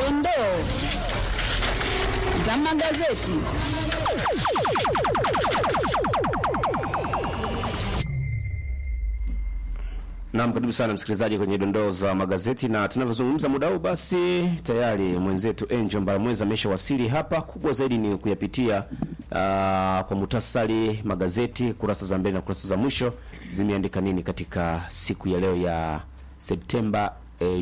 dondoo za magazeti. Naam, karibu sana msikilizaji kwenye dondoo za magazeti, na tunavyozungumza muda huu, basi tayari mwenzetu Angel Mbaramwezi ameshawasili hapa. Kubwa zaidi ni kuyapitia uh, kwa muhtasari magazeti, kurasa za mbele na kurasa za mwisho zimeandika nini katika siku ya leo ya Septemba eh,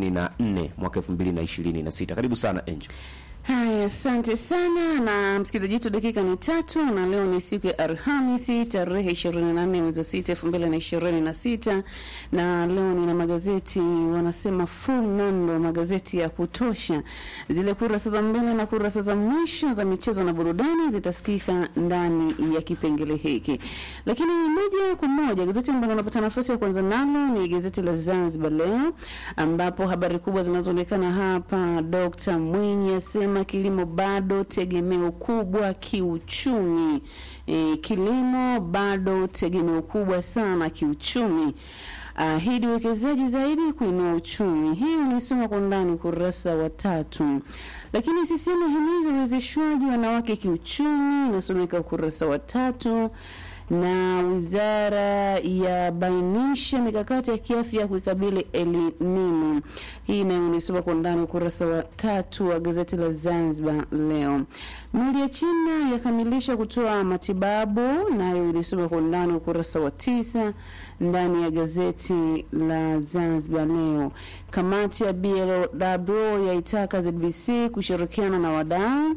24 mwaka 2026. Karibu sana Angel. Haya, asante sana na msikilizaji wetu, dakika ni tatu na leo ni siku ya Alhamisi tarehe 28 mwezi wa sita elfu mbili na ishirini na sita na leo nina magazeti wanasema full nondo, magazeti ya kutosha. Zile kurasa za mbele na kurasa za mwisho za michezo na burudani zitasikika ndani ya kipengele hiki, lakini moja kwa moja gazeti ambalo unapata nafasi ya kwanza nalo ni gazeti la Zanzibar Leo, ambapo habari kubwa zinazoonekana hapa, Dr. Mwinyi asema kilimo bado tegemeo kubwa kiuchumi. E, kilimo bado tegemeo kubwa sana kiuchumi. Ahidi uwekezaji zaidi kuinua uchumi. Hii unaisoma kwa ndani ukurasa wa tatu. Lakini CCM himiza uwezeshwaji wanawake kiuchumi, inasomeka ukurasa wa tatu na wizara yabainisha mikakati ya kiafya kuikabili El Nino. Hii nayo unaisoma kwa ndani ukurasa wa tatu wa gazeti la Zanzibar Leo. Meli ya China yakamilisha kutoa matibabu, nayo unaisoma kwa ndani ukurasa wa tisa ndani ya gazeti la Zanzibar Leo. Kamati ya BLW yaitaka ZBC kushirikiana na wadau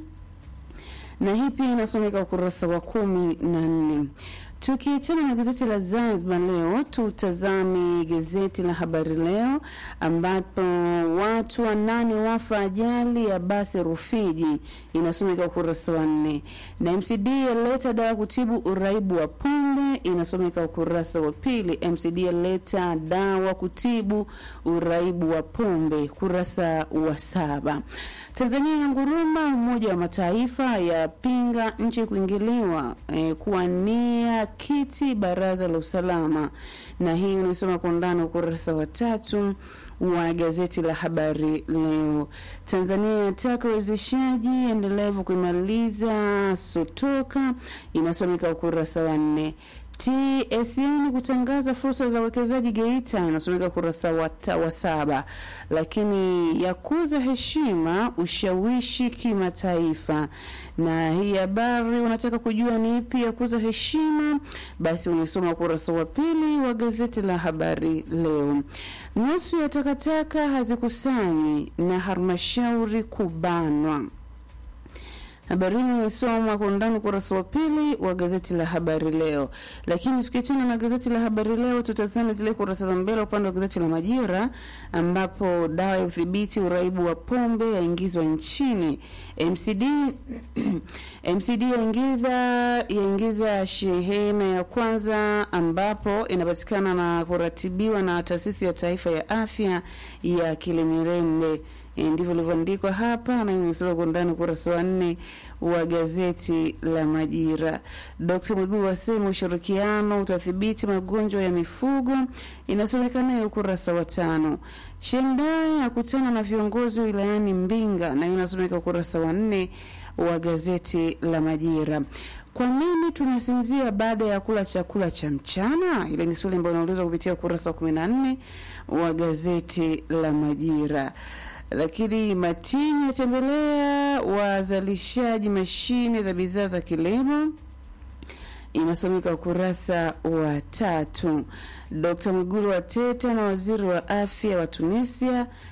na hii pia inasomeka ukurasa wa kumi na nne. Tukiachana na gazeti la Zanzibar Leo, tutazame gazeti la Habari Leo ambapo watu wanane wafa ajali ya basi Rufiji, inasomeka ukurasa wa nne, na MCD yaleta dawa kutibu uraibu wa pombe, inasomeka ukurasa wa pili. MCD yaleta dawa kutibu uraibu wa pombe, kurasa wa saba. Tanzania ya nguruma, Umoja wa Mataifa yapinga nchi kuingiliwa eh, kuwania kiti baraza la usalama, na hii unasoma kwa undani ukurasa wa tatu wa gazeti la Habari Leo. Tanzania yataka uwezeshaji endelevu kuimaliza sotoka, inasomeka ukurasa wa nne. TSN kutangaza fursa za uwekezaji Geita, inasomeka ukurasa wa, wa saba. Lakini yakuza heshima ushawishi kimataifa, na hii habari unataka kujua ni ipi ya kuza heshima, basi unasoma ukurasa wa pili wa gazeti la Habari Leo. Nusu ya takataka hazikusanyi na halmashauri kubanwa. Habari hii imesomwa kwa undani ukurasa wa pili wa gazeti la Habari Leo. Lakini tukiachana na gazeti la Habari Leo, tutazame zile kurasa za mbele upande wa gazeti la Majira, ambapo dawa ya udhibiti uraibu wa pombe yaingizwa nchini. MCD MCD yaingiza yaingiza shehena ya kwanza, ambapo inapatikana na kuratibiwa na taasisi ya taifa ya afya ya Kilimirembe. E, ndivyo ilivyoandikwa hapa na imesoma kwa undani ukurasa wa nne wa gazeti la Majira. Dkt. Mwigulu asema ushirikiano utathibiti magonjwa ya mifugo, inasomekana ukurasa wa tano. Shemdai akutana na viongozi wilayani Mbinga, na inasomeka ukurasa wa nne wa gazeti la Majira. Kwa nini tunasinzia baada ya kula chakula cha mchana? Ile ni swali ambalo unaulizwa kupitia ukurasa wa kumi na nne wa gazeti la Majira lakini Matini yatembelea wazalishaji mashine za bidhaa za kilimo, inasomeka ukurasa wa tatu. Dkt. Mwigulu wateta na waziri wa afya wa Tunisia,